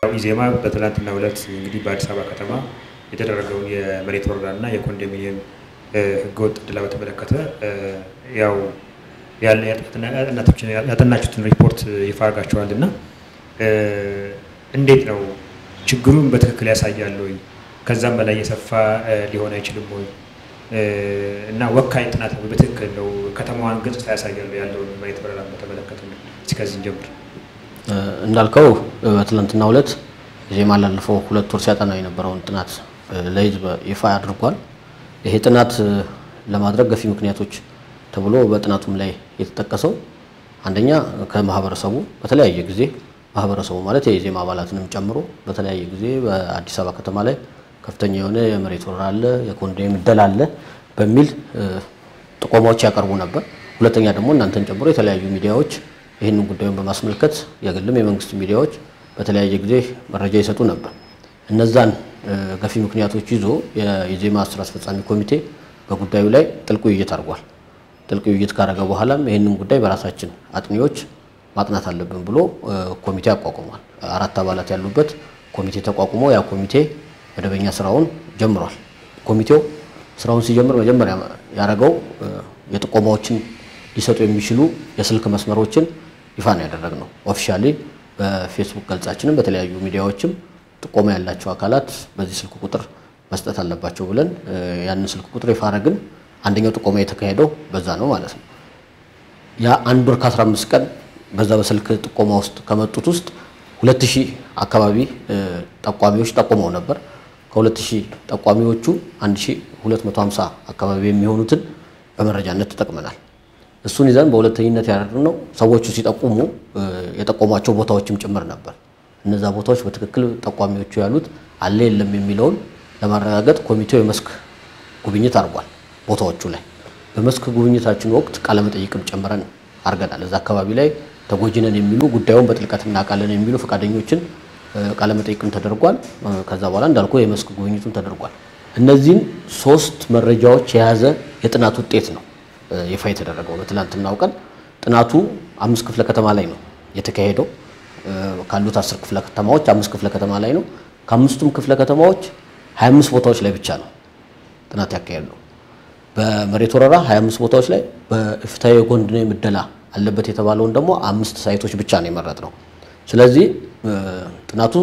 ኢዜማ በትናንትናው ዕለት እንግዲህ በአዲስ አበባ ከተማ የተደረገውን የመሬት ወረራና የኮንዶሚኒየም ህገወጥ ዕድላ በተመለከተ ያው ያጠናችሁትን ሪፖርት ይፋ አድርጋችኋል እና እንዴት ነው ችግሩን በትክክል ያሳያል ወይ? ከዛም በላይ የሰፋ ሊሆን አይችልም ወይ? እና ወካይ ጥናት ነው በትክክል ነው ከተማዋን ገጽታ ያሳያሉ ያለውን መሬት ወረራ በተመለከተ እስከዚህ ጀምር እንዳልከው በትናንትናው ዕለት ኢዜማ ላለፈው ሁለት ወር ሲያጠናው የነበረውን ጥናት ለህዝብ ይፋ አድርጓል። ይሄ ጥናት ለማድረግ ገፊ ምክንያቶች ተብሎ በጥናቱም ላይ የተጠቀሰው አንደኛ ከማህበረሰቡ በተለያየ ጊዜ ማህበረሰቡ ማለት የኢዜማ አባላትንም ጨምሮ በተለያየ ጊዜ በአዲስ አበባ ከተማ ላይ ከፍተኛ የሆነ የመሬት ወረራ አለ፣ የኮንዶሚኒየም ዕደላ አለ በሚል ጥቆማዎች ያቀርቡ ነበር። ሁለተኛ ደግሞ እናንተን ጨምሮ የተለያዩ ሚዲያዎች ይህንን ጉዳዩን በማስመልከት የግልም የመንግስት ሚዲያዎች በተለያየ ጊዜ መረጃ ይሰጡ ነበር። እነዛን ገፊ ምክንያቶች ይዞ የኢዜማ ስራ አስፈጻሚ ኮሚቴ በጉዳዩ ላይ ጥልቅ ውይይት አድርጓል። ጥልቅ ውይይት ካደረገ በኋላም ይህንን ጉዳይ በራሳችን አጥኚዎች ማጥናት አለብን ብሎ ኮሚቴ አቋቁሟል። አራት አባላት ያሉበት ኮሚቴ ተቋቁሞ ያ ኮሚቴ መደበኛ ስራውን ጀምሯል። ኮሚቴው ስራውን ሲጀምር መጀመሪያ ያደረገው የጥቆማዎችን ሊሰጡ የሚችሉ የስልክ መስመሮችን ይፋ ነው ያደረግነው። ኦፊሻሊ በፌስቡክ ገጻችንም በተለያዩ ሚዲያዎችም ጥቆማ ያላቸው አካላት በዚህ ስልክ ቁጥር መስጠት አለባቸው ብለን ያንን ስልክ ቁጥር ይፋ አደረግን። አንደኛው ጥቆማ የተካሄደው በዛ ነው ማለት ነው። ያ አንድ ወር ከ15 ቀን በዛ በስልክ ጥቆማ ውስጥ ከመጡት ውስጥ 2000 አካባቢ ጠቋሚዎች ጠቁመው ነበር። ከ2000 ጠቋሚዎቹ 1250 አካባቢ የሚሆኑትን በመረጃነት ተጠቅመናል። እሱን ይዘን በሁለተኝነት ያደረግነው ሰዎቹ ሲጠቁሙ የጠቆሟቸው ቦታዎችም ጭምር ነበር። እነዛ ቦታዎች በትክክል ጠቋሚዎቹ ያሉት አለ የለም የሚለውን ለማረጋገጥ ኮሚቴው የመስክ ጉብኝት አድርጓል። ቦታዎቹ ላይ በመስክ ጉብኝታችን ወቅት ቃለመጠይቅም ጨምረን አድርገናል። እዛ አካባቢ ላይ ተጎጂነን የሚሉ ጉዳዩን በጥልቀት እናውቃለን የሚሉ ፈቃደኞችን ቃለመጠይቅም ተደርጓል። ከዛ በኋላ እንዳልኩ የመስክ ጉብኝቱም ተደርጓል። እነዚህን ሶስት መረጃዎች የያዘ የጥናት ውጤት ነው ይፋ የተደረገው በትናንትናው ቀን። ጥናቱ አምስት ክፍለ ከተማ ላይ ነው የተካሄደው። ካሉት አስር ክፍለ ከተማዎች አምስት ክፍለ ከተማ ላይ ነው። ከአምስቱም ክፍለ ከተማዎች 25 ቦታዎች ላይ ብቻ ነው ጥናት ያካሄድ ነው። በመሬት ወረራ 25 ቦታዎች ላይ በፍትሐዊ የኮንዶሚኒየም ዕደላ አለበት የተባለውን ደግሞ አምስት ሳይቶች ብቻ ነው የመረጥ ነው። ስለዚህ ጥናቱ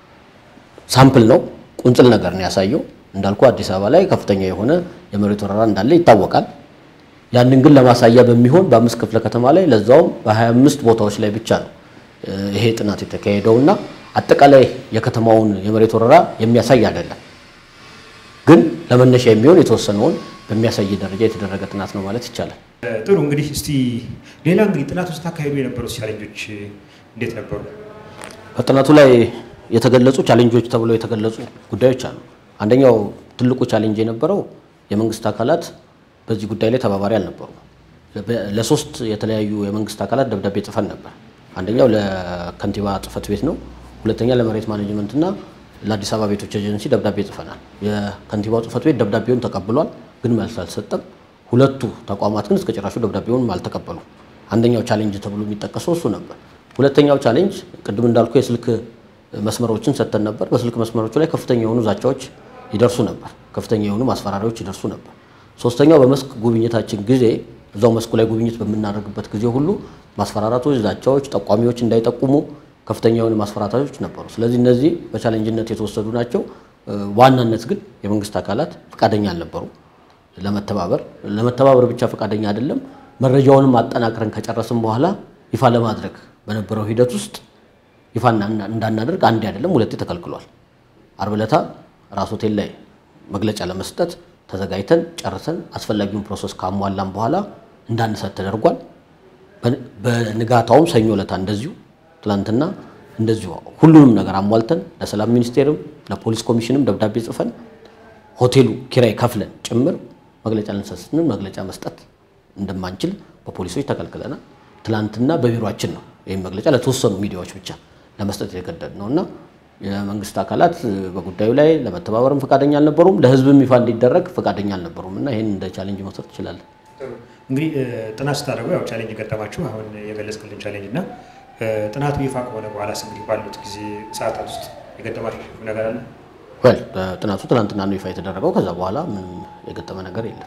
ሳምፕል ነው፣ ቁንጽል ነገር ነው ያሳየው። እንዳልኩ አዲስ አበባ ላይ ከፍተኛ የሆነ የመሬት ወረራ እንዳለ ይታወቃል። ያንን ግን ለማሳያ በሚሆን በአምስት ክፍለ ከተማ ላይ ለዛውም በ25 ቦታዎች ላይ ብቻ ነው ይሄ ጥናት የተካሄደው እና አጠቃላይ የከተማውን የመሬት ወረራ የሚያሳይ አይደለም። ግን ለመነሻ የሚሆን የተወሰነውን በሚያሳይ ደረጃ የተደረገ ጥናት ነው ማለት ይቻላል። ጥሩ እንግዲህ እስቲ ሌላ እንግዲህ ጥናት ውስጥ አካሄዱ የነበሩት ቻሌንጆች እንዴት ነበሩ? በጥናቱ ላይ የተገለጹ ቻሌንጆች ተብለው የተገለጹ ጉዳዮች አሉ። አንደኛው ትልቁ ቻሌንጅ የነበረው የመንግስት አካላት በዚህ ጉዳይ ላይ ተባባሪ አልነበሩ። ለሶስት የተለያዩ የመንግስት አካላት ደብዳቤ ጽፈን ነበር። አንደኛው ለከንቲባ ጽህፈት ቤት ነው። ሁለተኛ ለመሬት ማኔጅመንትና ለአዲስ አበባ ቤቶች ኤጀንሲ ደብዳቤ ጽፈናል። የከንቲባው ጽህፈት ቤት ደብዳቤውን ተቀብሏል፣ ግን መልስ አልሰጠም። ሁለቱ ተቋማት ግን እስከ ጭራሹ ደብዳቤውን አልተቀበሉ። አንደኛው ቻሌንጅ ተብሎ የሚጠቀሰው እሱ ነበር። ሁለተኛው ቻሌንጅ ቅድም እንዳልኩ የስልክ መስመሮችን ሰጥተን ነበር። በስልክ መስመሮቹ ላይ ከፍተኛ የሆኑ ዛቻዎች ይደርሱ ነበር፣ ከፍተኛ የሆኑ ማስፈራሪያዎች ይደርሱ ነበር። ሶስተኛው በመስክ ጉብኝታችን ጊዜ እዛው መስኩ ላይ ጉብኝት በምናደርግበት ጊዜ ሁሉ ማስፈራራቶች፣ ዛቻዎች፣ ጠቋሚዎች እንዳይጠቁሙ ከፍተኛ የሆኑ ማስፈራራቶች ነበሩ። ስለዚህ እነዚህ በቻሌንጅነት የተወሰዱ ናቸው። ዋናነት ግን የመንግስት አካላት ፈቃደኛ አልነበሩ ለመተባበር። ለመተባበር ብቻ ፈቃደኛ አይደለም፣ መረጃውንም አጠናቅረን ከጨረስን በኋላ ይፋ ለማድረግ በነበረው ሂደት ውስጥ ይፋ እንዳናደርግ አንዴ አይደለም ሁለቴ ተከልክሏል። አርብ ዕለት ራስ ሆቴል ላይ መግለጫ ለመስጠት ተዘጋጅተን ጨርሰን አስፈላጊውን ፕሮሰስ ካሟላን በኋላ እንዳንሰጥ ተደርጓል። በንጋታውም ሰኞ ዕለት እንደዚሁ ትላንትና እንደዚሁ ሁሉንም ነገር አሟልተን ለሰላም ሚኒስቴርም ለፖሊስ ኮሚሽንም ደብዳቤ ጽፈን ሆቴሉ ኪራይ ከፍለን ጭምር መግለጫ ልንሰጥ ስንል መግለጫ መስጠት እንደማንችል በፖሊሶች ተከልክለናል። ትላንትና በቢሮችን ነው ይህም መግለጫ ለተወሰኑ ሚዲያዎች ብቻ ለመስጠት የተገደድ ነው እና የመንግስት አካላት በጉዳዩ ላይ ለመተባበርም ፈቃደኛ አልነበሩም፣ ለህዝብም ይፋ እንዲደረግ ፈቃደኛ አልነበሩም እና ይህን እንደ ቻሌንጅ መውሰድ ትችላለን። እንግዲህ ጥናት ስታደርጉ ያው ቻሌንጅ ገጠማችሁ አሁን የገለጽክልን ቻሌንጅ እና ጥናቱ ይፋ ከሆነ በኋላ እንግዲህ ባሉት ጊዜ ሰዓታት ውስጥ የገጠማችሁ ነገር አለ? ወል ጥናቱ ትናንትና ነው ይፋ የተደረገው። ከዛ በኋላ ምንም የገጠመ ነገር የለም።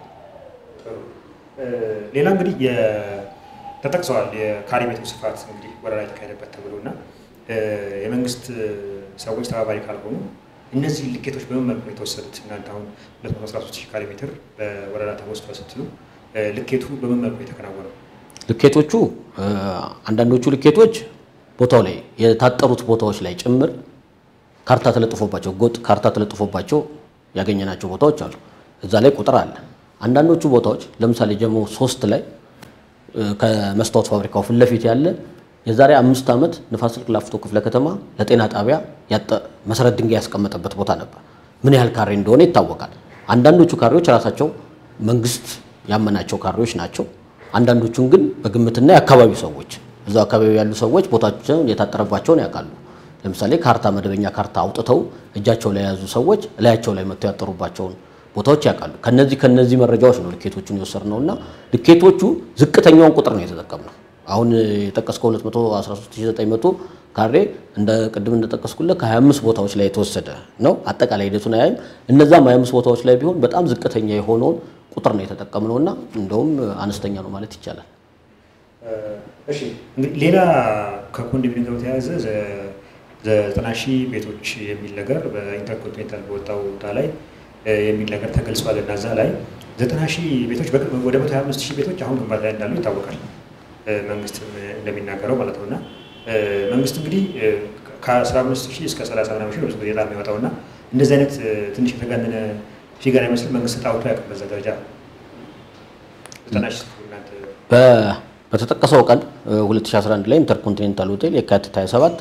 ሌላ እንግዲህ ተጠቅሰዋል የካሬ ሜትሩ ስፋት እንግዲህ ወረራ የተካሄደበት ተብሎ እና የመንግስት ሰዎች ተባባሪ ካልሆኑ እነዚህ ልኬቶች በምን መልኩ ነው የተወሰዱት? እናንተ አሁን 213 ሺህ ካሬ ሜትር በወረራ ተወስዷል ስትሉ ልኬቱ በምን መልኩ የተከናወነው? ልኬቶቹ አንዳንዶቹ ልኬቶች ቦታው ላይ የታጠሩት ቦታዎች ላይ ጭምር ካርታ ተለጥፎባቸው ጎጥ ካርታ ተለጥፎባቸው ያገኘናቸው ቦታዎች አሉ። እዛ ላይ ቁጥር አለ። አንዳንዶቹ ቦታዎች ለምሳሌ ጀሞ ሶስት ላይ ከመስታወት ፋብሪካው ፊት ለፊት ያለ የዛሬ አምስት ዓመት ንፋስ ስልክ ላፍቶ ክፍለ ከተማ ለጤና ጣቢያ መሰረት ድንጋይ ያስቀመጠበት ቦታ ነበር። ምን ያህል ካሬ እንደሆነ ይታወቃል። አንዳንዶቹ ካሬዎች ራሳቸው መንግስት ያመናቸው ካሬዎች ናቸው። አንዳንዶቹን ግን በግምትና የአካባቢው ሰዎች እዛው አካባቢ ያሉ ሰዎች ቦታቸውን የታጠረባቸውን ያውቃሉ። ለምሳሌ ካርታ መደበኛ ካርታ አውጥተው እጃቸው ላይ የያዙ ሰዎች እላያቸው ላይ መጥተው ያጠሩባቸውን ቦታዎች ያውቃሉ። ከነዚህ ከነዚህ መረጃዎች ነው ልኬቶቹን የወሰድነው እና ልኬቶቹ ዝቅተኛውን ቁጥር ነው የተጠቀምነው። አሁን የጠቀስከው 213900 ካሬ እንደ ቅድም እንደጠቀስኩለት ከ25 ቦታዎች ላይ የተወሰደ ነው። አጠቃላይ ሂደቱን አያይም። እነዛም 25 ቦታዎች ላይ ቢሆን በጣም ዝቅተኛ የሆነውን ቁጥር ነው የተጠቀምነው እና እንደውም አነስተኛ ነው ማለት ይቻላል። እሺ እንግዲህ ሌላ ከኮንዶሚኒየም ጋር በተያያዘ ዘጠና ሺህ ቤቶች የሚል ነገር በኢንተርኮንቲኔንታል በወጣው ቦታ ላይ የሚል ነገር ተገልጿል እና እዛ ላይ ዘጠና ሺህ ቤቶች ወደ መቶ ሀያ አምስት ሺህ ቤቶች አሁን ግንባታ ላይ እንዳሉ ይታወቃል። መንግስትም እንደሚናገረው ማለት ነው እና መንግስት እንግዲህ ከአስራ አምስት ሺህ እስከ ሰላሳ ምናምን ሺህ ነው በጣም የሚወጣው እና እንደዚህ አይነት ትንሽ የተጋነነ ፊገር አይመስል መንግስት ጣውቶ ያውቅም በዛ ደረጃ ዘጠና ሺህ እናንተ በተጠቀሰው ቀን 2011 ላይ ኢንተርኮንቲኔንታል ሆቴል የካቲት 27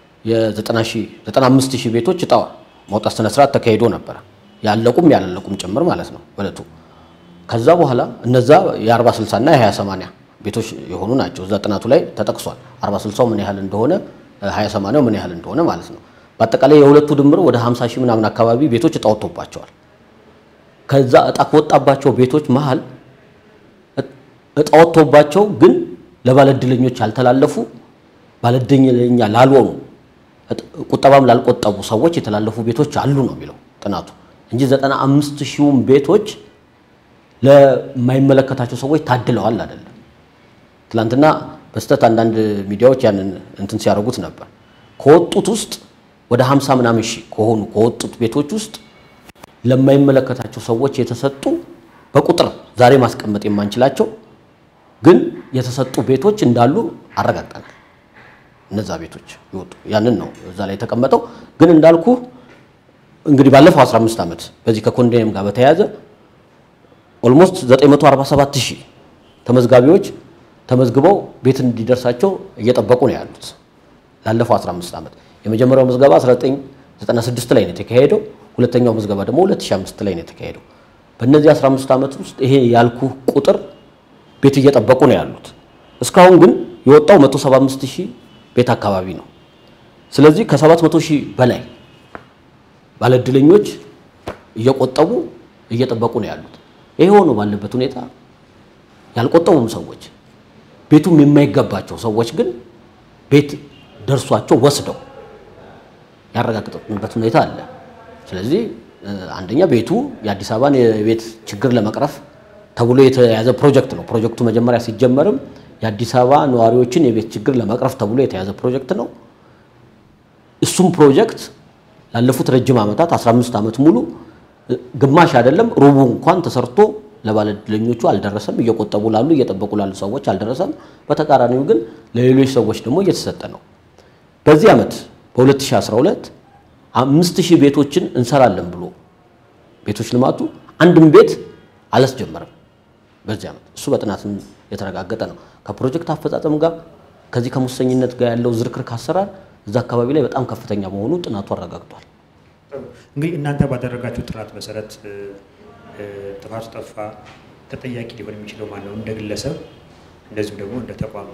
የ95 ሺህ ቤቶች እጣ ማውጣት ስነ ስርዓት ተካሂዶ ነበረ። ያለቁም ያላለቁም ጭምር ማለት ነው በእለቱ። ከዛ በኋላ እነዛ የ40 60 እና የ20 80 ቤቶች የሆኑ ናቸው። እዛ ጥናቱ ላይ ተጠቅሷል። 40 60 ምን ያህል እንደሆነ 20 80 ምን ያህል እንደሆነ ማለት ነው። በአጠቃላይ የሁለቱ ድምር ወደ 50 ሺህ ምናምን አካባቢ ቤቶች እጣ ወጥቶባቸዋል። ከዛ እጣ ከወጣባቸው ቤቶች መሀል እጣ ወጥቶባቸው ግን ለባለእድለኞች ያልተላለፉ ባለእድለኛ ላልሆኑ ቁጠባም ላልቆጠቡ ሰዎች የተላለፉ ቤቶች አሉ ነው የሚለው ጥናቱ እንጂ ዘጠና አምስት ሺውን ቤቶች ለማይመለከታቸው ሰዎች ታድለዋል አይደለም። ትናንትና በስተት አንዳንድ ሚዲያዎች ያንን እንትን ሲያደርጉት ነበር። ከወጡት ውስጥ ወደ ሀምሳ ምናምን ሺህ ከሆኑ ከወጡት ቤቶች ውስጥ ለማይመለከታቸው ሰዎች የተሰጡ በቁጥር ዛሬ ማስቀመጥ የማንችላቸው ግን የተሰጡ ቤቶች እንዳሉ አረጋግጠናል። እነዛ ቤቶች ይወጡ ያንን ነው እዛ ላይ የተቀመጠው። ግን እንዳልኩ እንግዲህ ባለፈው 15 ዓመት በዚህ ከኮንዶሚኒየም ጋር በተያያዘ ኦልሞስት 947 ሺህ ተመዝጋቢዎች ተመዝግበው ቤት እንዲደርሳቸው እየጠበቁ ነው ያሉት ላለፈው 15 ዓመት። የመጀመሪያው ምዝገባ 1996 ላይ ነው የተካሄደው። ሁለተኛው ምዝገባ ደግሞ 2005 ላይ ነው የተካሄደው። በእነዚህ 15 ዓመት ውስጥ ይሄ ያልኩ ቁጥር ቤት እየጠበቁ ነው ያሉት። እስካሁን ግን የወጣው 175 ሺህ ቤት አካባቢ ነው። ስለዚህ ከ700 ሺህ በላይ ባለእድለኞች እየቆጠቡ እየጠበቁ ነው ያሉት። ይሄ ሆኖ ባለበት ሁኔታ ያልቆጠቡም ሰዎች ቤቱም የማይገባቸው ሰዎች ግን ቤት ደርሷቸው ወስደው ያረጋግጡበት ሁኔታ አለ። ስለዚህ አንደኛ ቤቱ የአዲስ አበባን የቤት ችግር ለመቅረፍ ተብሎ የተያዘ ፕሮጀክት ነው። ፕሮጀክቱ መጀመሪያ ሲጀመርም የአዲስ አበባ ነዋሪዎችን የቤት ችግር ለመቅረፍ ተብሎ የተያዘ ፕሮጀክት ነው። እሱም ፕሮጀክት ላለፉት ረጅም ዓመታት 15 ዓመት ሙሉ ግማሽ አይደለም ሩቡ እንኳን ተሰርቶ ለባለእድለኞቹ አልደረሰም። እየቆጠቡ ላሉ እየጠበቁ ላሉ ሰዎች አልደረሰም። በተቃራኒው ግን ለሌሎች ሰዎች ደግሞ እየተሰጠ ነው። በዚህ ዓመት በ2012 አምስት ሺህ ቤቶችን እንሰራለን ብሎ ቤቶች ልማቱ አንድም ቤት አላስጀመረም በዚህ ዓመት። እሱ በጥናትም የተረጋገጠ ነው። ከፕሮጀክት አፈጻጸም ጋር ከዚህ ከሙሰኝነት ጋር ያለው ዝርክርክ አሰራር እዛ አካባቢ ላይ በጣም ከፍተኛ መሆኑ ጥናቱ አረጋግጧል። እንግዲህ እናንተ ባደረጋችሁ ጥናት መሰረት ጥፋቱ ጠፋ ተጠያቂ ሊሆን የሚችለው ማን ነው? እንደ ግለሰብ እንደዚሁም ደግሞ እንደ ተቋም።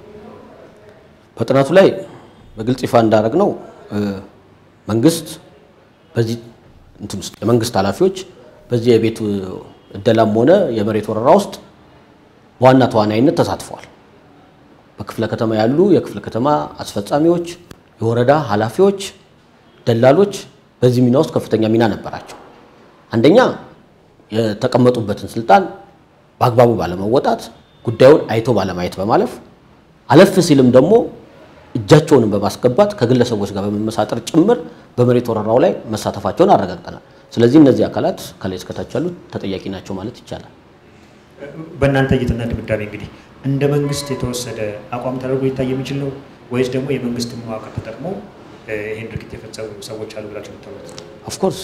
በጥናቱ ላይ በግልጽ ይፋ እንዳደረግ ነው መንግስት በዚህ እንትን ውስጥ የመንግስት ኃላፊዎች በዚህ የቤት እደላም ሆነ የመሬት ወረራ ውስጥ በዋና ተዋናይነት ተሳትፈዋል። በክፍለ ከተማ ያሉ የክፍለ ከተማ አስፈጻሚዎች፣ የወረዳ ኃላፊዎች፣ ደላሎች በዚህ ሚና ውስጥ ከፍተኛ ሚና ነበራቸው። አንደኛ የተቀመጡበትን ስልጣን በአግባቡ ባለመወጣት ጉዳዩን አይቶ ባለማየት በማለፍ አለፍ ሲልም ደግሞ እጃቸውንም በማስገባት ከግለሰቦች ጋር በመመሳጠር ጭምር በመሬት ወረራው ላይ መሳተፋቸውን አረጋግጠናል። ስለዚህ እነዚህ አካላት ከላይ እስከታች ያሉት ተጠያቂ ናቸው ማለት ይቻላል። በእናንተ እይታና ድምዳሜ እንግዲህ እንደ መንግስት የተወሰደ አቋም ተደርጎ ሊታይ የሚችል ነው ወይስ ደግሞ የመንግስት መዋቅር ተጠቅሞ ይህን ድርጊት የፈጸሙ ሰዎች አሉ ብላችሁ የምታምኑት? ኦፍኮርስ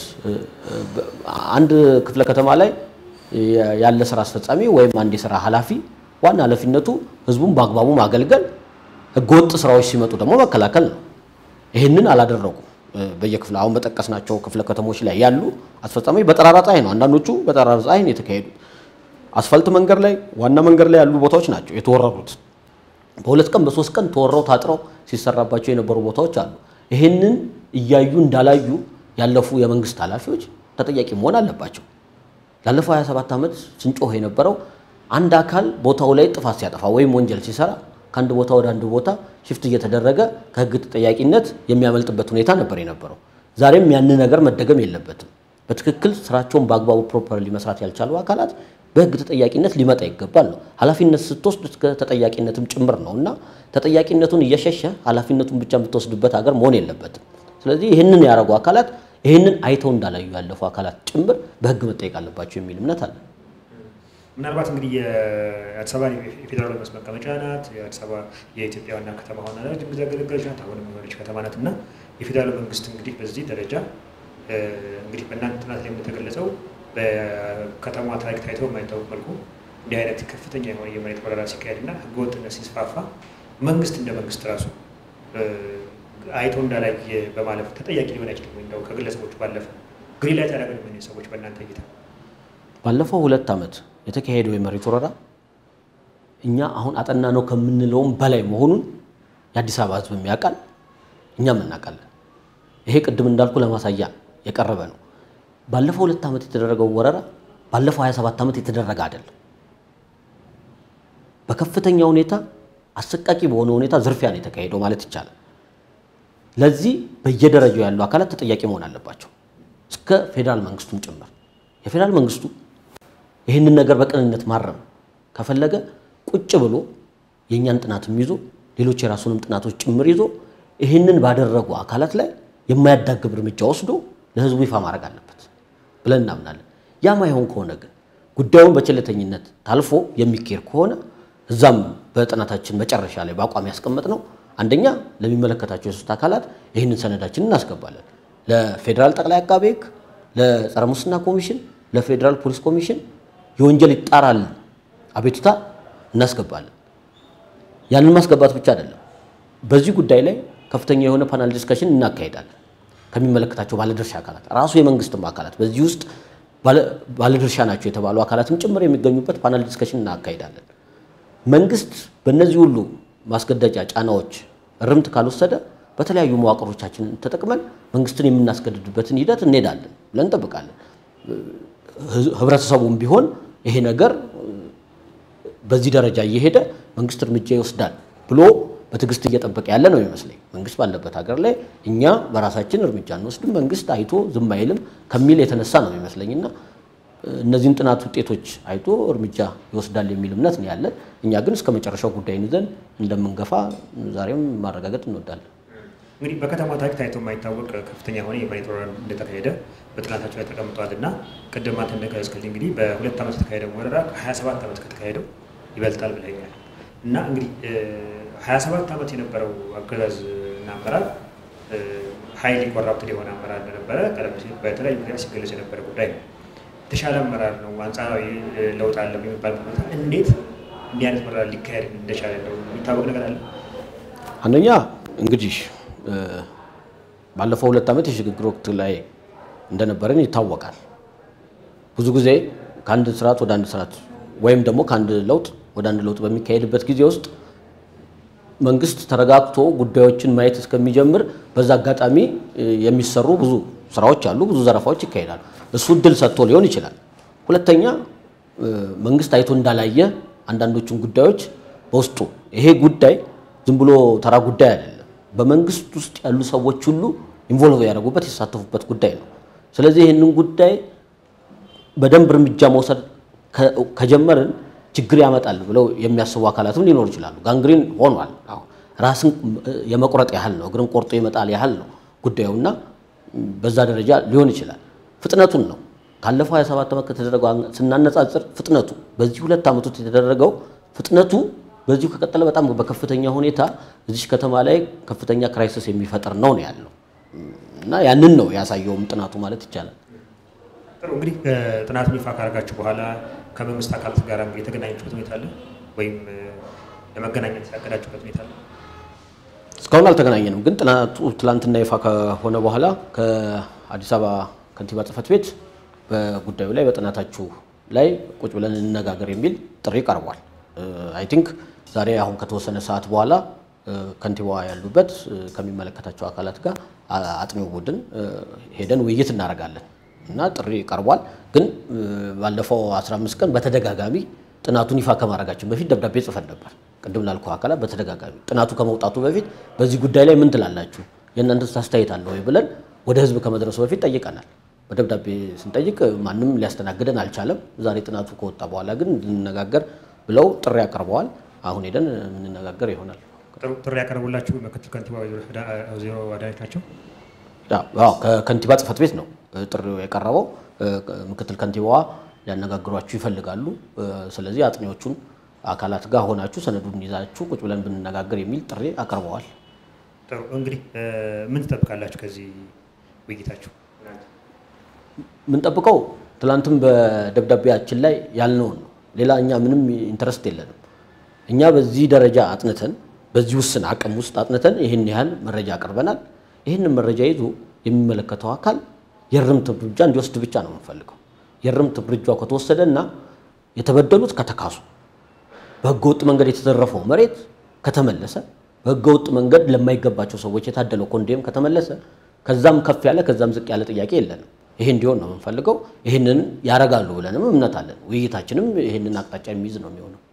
አንድ ክፍለ ከተማ ላይ ያለ ስራ አስፈጻሚ ወይም አንድ የስራ ኃላፊ ዋና ኃላፊነቱ ህዝቡን በአግባቡ ማገልገል፣ ህገወጥ ስራዎች ሲመጡ ደግሞ መከላከል ነው። ይህንን አላደረጉም። በየክፍለ አሁን በጠቀስናቸው ክፍለ ከተሞች ላይ ያሉ አስፈጻሚ በጠራራ ፀሐይ ነው፣ አንዳንዶቹ በጠራራ ፀሐይ ነው የተካሄዱት። አስፋልት መንገድ ላይ ዋና መንገድ ላይ ያሉ ቦታዎች ናቸው የተወረሩት። በሁለት ቀን በሶስት ቀን ተወረው ታጥረው ሲሰራባቸው የነበሩ ቦታዎች አሉ። ይህንን እያዩ እንዳላዩ ያለፉ የመንግስት ኃላፊዎች ተጠያቂ መሆን አለባቸው። ላለፈው 27 ዓመት ስንጮህ የነበረው አንድ አካል ቦታው ላይ ጥፋት ሲያጠፋ ወይም ወንጀል ሲሰራ ከአንድ ቦታ ወደ አንድ ቦታ ሽፍት እየተደረገ ከህግ ተጠያቂነት የሚያመልጥበት ሁኔታ ነበር የነበረው። ዛሬም ያን ነገር መደገም የለበትም። በትክክል ስራቸውን በአግባቡ ፕሮፐርሊ መስራት ያልቻሉ አካላት በህግ ተጠያቂነት ሊመጣ ይገባል ነው። ኃላፊነት ስትወስድ እስከ ተጠያቂነትም ጭምር ነው እና ተጠያቂነቱን እየሸሸ ኃላፊነቱን ብቻ የምትወስድበት ሀገር መሆን የለበትም። ስለዚህ ይህንን ያደረጉ አካላት ይህንን አይተው እንዳላዩ ያለፉ አካላት ጭምር በህግ መጠየቅ አለባቸው የሚል እምነት አለ። ምናልባት እንግዲህ የአዲስ አበባ የፌዴራል መንግስት መቀመጫ ናት። የአዲስ አበባ የኢትዮጵያ ዋና ከተማ ሆና ረጅም ጊዜ ያገለገለች ናት። አሁንም የሆነች ከተማ ናት እና የፌዴራል መንግስት እንግዲህ በዚህ ደረጃ እንግዲህ በእናንተ ጥናት ላይ እንደተገለጸው በከተማ ታሪክ ታይቶ የማይታወቅ መልኩ እንዲህ አይነት ከፍተኛ የሆነ የመሬት ወረራ ሲካሄድ እና ህገወጥነት ሲስፋፋ መንግስት እንደ መንግስት ራሱ አይቶ እንዳላየ በማለፍ ተጠያቂ ሊሆን አይችልም ወይ? እንደው ከግለሰቦቹ ባለፈ ግሪን ላይ ታደረገ ምን ሰዎች በእናንተ እይታ ባለፈው ሁለት ዓመት የተካሄደው የመሬት ወረራ እኛ አሁን አጠና ነው ከምንለውም በላይ መሆኑን የአዲስ አበባ ህዝብ የሚያውቃል፣ እኛም እናውቃለን። ይሄ ቅድም እንዳልኩ ለማሳያ የቀረበ ነው። ባለፈው ሁለት ዓመት የተደረገው ወረራ ባለፈው 27 ዓመት የተደረገ አይደለም። በከፍተኛ ሁኔታ አሰቃቂ በሆነ ሁኔታ ዝርፊያ ነው የተካሄደው ማለት ይቻላል። ለዚህ በየደረጃው ያሉ አካላት ተጠያቂ መሆን አለባቸው፣ እስከ ፌዴራል መንግስቱም ጭምር። የፌዴራል መንግስቱ ይህንን ነገር በቅንነት ማረም ከፈለገ ቁጭ ብሎ የእኛን ጥናትም ይዞ ሌሎች የራሱንም ጥናቶች ጭምር ይዞ ይህንን ባደረጉ አካላት ላይ የማያዳግብ እርምጃ ወስዶ ለህዝቡ ይፋ ማድረግ አለበት ብለን እናምናለን። ያ ማይሆን ከሆነ ግን ጉዳዩን በቸልተኝነት ታልፎ የሚካሄድ ከሆነ እዛም በጥናታችን መጨረሻ ላይ በአቋም ያስቀመጥ ነው አንደኛ ለሚመለከታቸው የሶስት አካላት ይህንን ሰነዳችን እናስገባለን። ለፌዴራል ጠቅላይ አቃቤ ሕግ፣ ለጸረ ሙስና ኮሚሽን፣ ለፌዴራል ፖሊስ ኮሚሽን የወንጀል ይጣራል አቤቱታ እናስገባለን። ያንን ማስገባት ብቻ አይደለም፣ በዚህ ጉዳይ ላይ ከፍተኛ የሆነ ፓናል ዲስከሽን እናካሄዳለን ከሚመለከታቸው ባለድርሻ አካላት ራሱ የመንግስትም አካላት በዚህ ውስጥ ባለድርሻ ናቸው የተባሉ አካላትም ጭምር የሚገኙበት ፓናል ዲስከሽን እናካሄዳለን። መንግስት በእነዚህ ሁሉ ማስገደጃ ጫናዎች እርምት ካልወሰደ በተለያዩ መዋቅሮቻችንን ተጠቅመን መንግስትን የምናስገድድበትን ሂደት እንሄዳለን ብለን እንጠብቃለን። ህብረተሰቡም ቢሆን ይሄ ነገር በዚህ ደረጃ እየሄደ መንግስት እርምጃ ይወስዳል ብሎ በትዕግስት እየጠበቀ ያለ ነው ይመስለኝ። መንግስት ባለበት ሀገር ላይ እኛ በራሳችን እርምጃ እንወስድም፣ መንግስት አይቶ ዝም አይልም ከሚል የተነሳ ነው ይመስለኝና እነዚህን ጥናት ውጤቶች አይቶ እርምጃ ይወስዳል የሚል እምነት ነው ያለን። እኛ ግን እስከ መጨረሻው ጉዳይን ይዘን እንደምንገፋ ዛሬም ማረጋገጥ እንወዳለን። እንግዲህ በከተማ ታሪክ ታይቶ የማይታወቅ ከፍተኛ የሆነ የመሬት ወረራ እንደተካሄደ በጥናታቸው ላይ ተቀምጧል እና ቅድም አንተ እንደገለጽክልኝ እንግዲህ በሁለት ዓመት የተካሄደው ወረራ ከ27 ዓመት ከተካሄደው ይበልጣል ብለኛል እና እንግዲህ 27 ዓመት የነበረው አገዛዝ እና አመራር ሀይሊ ኮራፕትድ የሆነ አመራር እንደነበረ ቀደም ሲል በተለያዩ ምክንያት ሲገለጽ የነበረ ጉዳይ ነው። የተሻለ አመራር ነው፣ አንጻራዊ ለውጥ አለ የሚባል ሁኔታ እንዴት እንዲህ አይነት መራር ሊካሄድ እንደቻለ ነው የሚታወቅ ነገር አለ? አንደኛ እንግዲህ ባለፈው ሁለት ዓመት የሽግግር ወቅት ላይ እንደነበረን ይታወቃል። ብዙ ጊዜ ከአንድ ስርዓት ወደ አንድ ስርዓት ወይም ደግሞ ከአንድ ለውጥ ወደ አንድ ለውጥ በሚካሄድበት ጊዜ ውስጥ መንግስት ተረጋግቶ ጉዳዮችን ማየት እስከሚጀምር በዛ አጋጣሚ የሚሰሩ ብዙ ስራዎች አሉ፣ ብዙ ዘረፋዎች ይካሄዳሉ። እሱ እድል ሰጥቶ ሊሆን ይችላል። ሁለተኛ መንግስት አይቶ እንዳላየ አንዳንዶቹን ጉዳዮች በውስጡ ይሄ ጉዳይ ዝም ብሎ ተራ ጉዳይ አይደለም። በመንግስት ውስጥ ያሉ ሰዎች ሁሉ ኢንቮልቭ ያደረጉበት የተሳተፉበት ጉዳይ ነው። ስለዚህ ይህንን ጉዳይ በደንብ እርምጃ መውሰድ ከጀመርን ችግር ያመጣል ብለው የሚያስቡ አካላትም ሊኖሩ ይችላሉ። ጋንግሪን ሆኗል። አሁን ራስን የመቁረጥ ያህል ነው፣ እግርን ቆርጦ ይመጣል ያህል ነው ጉዳዩና በዛ ደረጃ ሊሆን ይችላል። ፍጥነቱን ነው ካለፈው 27 ዓመት ከተደረገው ስናነጻጽር ፍጥነቱ በዚህ ሁለት ዓመት ውስጥ የተደረገው ፍጥነቱ በዚሁ ከቀጠለ በጣም በከፍተኛ ሁኔታ እዚች ከተማ ላይ ከፍተኛ ክራይሲስ የሚፈጥር ነው ነው ያለው እና ያንን ነው ያሳየውም ጥናቱ ማለት ይቻላል። ጥሩ እንግዲህ ጥናቱን ይፋ ካደረጋችሁ በኋላ ከመንግስት አካላት ጋር የተገናኛችሁበት ሁኔታ አለ ወይም ለመገናኘት ያቀዳችሁበት ሁኔታ አለ? እስካሁን አልተገናኘንም፣ ግን ጥናቱ ትላንትና ይፋ ከሆነ በኋላ ከአዲስ አበባ ከንቲባ ጽሕፈት ቤት በጉዳዩ ላይ በጥናታችሁ ላይ ቁጭ ብለን እንነጋገር የሚል ጥሪ ቀርቧል። አይ ቲንክ ዛሬ አሁን ከተወሰነ ሰዓት በኋላ ከንቲባዋ ያሉበት ከሚመለከታቸው አካላት ጋር አጥኚው ቡድን ሄደን ውይይት እናደርጋለን እና ጥሪ ቀርቧል። ግን ባለፈው 15 ቀን በተደጋጋሚ ጥናቱን ይፋ ከማድረጋችን በፊት ደብዳቤ ጽፈን ነበር። ቅድም ላልኩ አካላት በተደጋጋሚ ጥናቱ ከመውጣቱ በፊት በዚህ ጉዳይ ላይ ምን ትላላችሁ፣ የእናንተስ አስተያየት አለ ወይ ብለን ወደ ህዝብ ከመድረሱ በፊት ጠይቀናል። በደብዳቤ ስንጠይቅ ማንም ሊያስተናግደን አልቻለም። ዛሬ ጥናቱ ከወጣ በኋላ ግን እንድንነጋገር ብለው ጥሪ ያቀርበዋል። አሁን ሄደን የምንነጋገር ይሆናል። ጥሪ ያቀረቡላችሁ ምክትል ከንቲባ ወይዘሮ አዳነች ናቸው? ከከንቲባ ጽሕፈት ቤት ነው ጥሪው የቀረበው። ምክትል ከንቲባዋ ሊያነጋግሯችሁ ይፈልጋሉ። ስለዚህ አጥኚዎቹን አካላት ጋር ሆናችሁ ሰነዱን ይዛችሁ ቁጭ ብለን ብንነጋገር የሚል ጥሪ አቅርበዋል። ጥሩ እንግዲህ ምን ትጠብቃላችሁ ከዚህ ውይይታችሁ? የምንጠብቀው ትላንትም በደብዳቤያችን ላይ ያልነውን ነው። ሌላ እኛ ምንም ኢንተረስት የለንም። እኛ በዚህ ደረጃ አጥንተን በዚህ ውስን አቅም ውስጥ አጥንተን ይህን ያህል መረጃ አቅርበናል። ይህንን መረጃ ይዞ የሚመለከተው አካል የእርምት እርምጃ እንዲወስድ ብቻ ነው የምንፈልገው። የእርምት እርምጃው ከተወሰደ እና የተበደሉት ከተካሱ፣ በህገወጥ መንገድ የተዘረፈው መሬት ከተመለሰ፣ በህገወጥ መንገድ ለማይገባቸው ሰዎች የታደለው ኮንዶም ከተመለሰ፣ ከዛም ከፍ ያለ ከዛም ዝቅ ያለ ጥያቄ የለንም። ይሄ እንዲሆን ነው የምንፈልገው። ይህንን ያረጋሉ ብለንም እምነት አለን። ውይይታችንም ይህንን አቅጣጫ የሚይዝ ነው የሚሆነው።